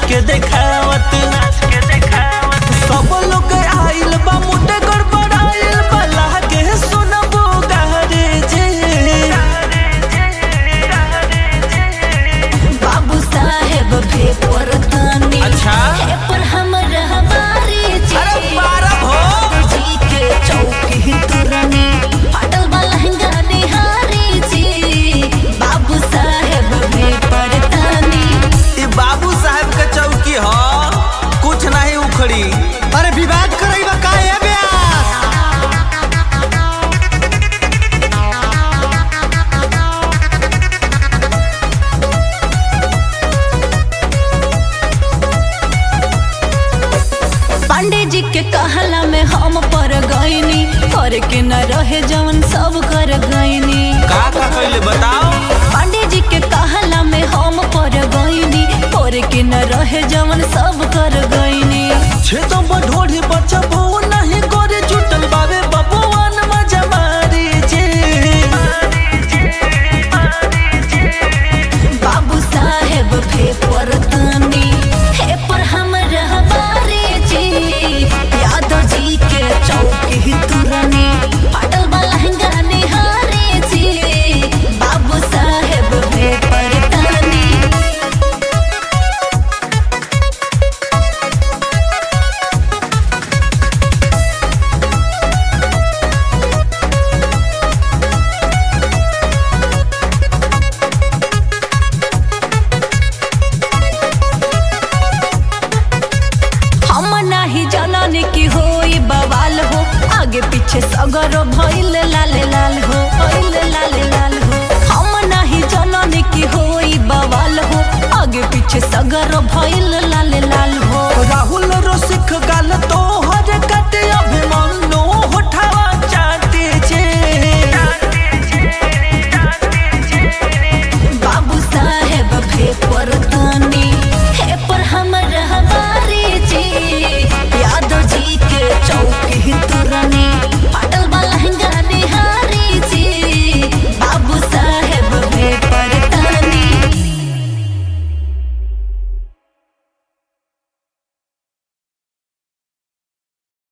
के देखावत सब लोग आइल बा मुंडे गड़बड़ाइल बा लागे सुनबो गारे जे बाबू साहेब पेपर तानी अच्छा। पेपर हमर हमारे जी अरे बारह हो। जी के चौकी तुरनी फाटल बा लहंगा निहारी जी बाबू साहेब पेपर तानी ई बाबू साहब के चौकी ह कुछ नहीं उखड़ी अरे विवाद करई बा का है ब्यास पांडे जी के कहला में हम पर गईनी कर के न रहे जवन सब कर गईनी का का कइले बताओ पांडे जी के कहला में हम पर गईनी कर के न रहे जवन सब कर गईनी छेदम बढ़ोड़ी बच्चा भो नहीं करे जुटल बाबे बबुआन मजा मारी जे बाबू साहेब पेपर तानी हे पर हमर हमारे जी यादव जी के चौकी तुरनी फाटल बा लहंगा निहारे जी बाबू साहेब पेपर तानी हम नाही जननी की होई बवाल हो आगे पीछे सगर भइल लाल लाल हो भइल लाल लाल हो हम नाही जननी की होई बवाल हो आगे पीछे सगर भइल